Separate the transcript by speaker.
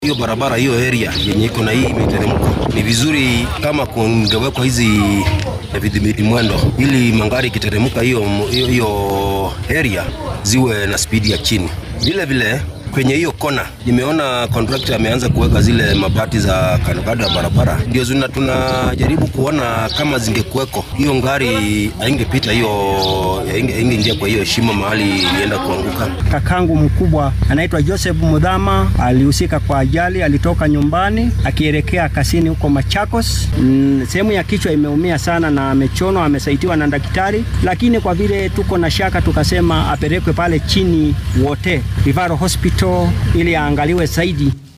Speaker 1: hiyo barabara hiyo area yenye iko na hii miteremko, ni vizuri kama kungewekwa hizi vidhibiti mwendo, ili magari ikiteremka hiyo hiyo area ziwe na spidi ya chini. Vile vile kwenye hiyo kona nimeona contractor ameanza kuweka zile mabati za kandokando ya barabara, ndio zina tunajaribu kuona kama zingekuweko, hiyo ngari haingepita hiyo, haingeingia kwa hiyo shimo mahali ilienda kuanguka.
Speaker 2: Kakangu mkubwa anaitwa Joseph Mudhama alihusika kwa ajali, alitoka nyumbani akielekea kasini huko Machakos. Mm, sehemu ya kichwa imeumia sana na amechonwa, amesaidiwa na daktari, lakini kwa vile tuko na shaka tukasema apelekwe pale chini wote Rivaro Hospital ili aangaliwe zaidi.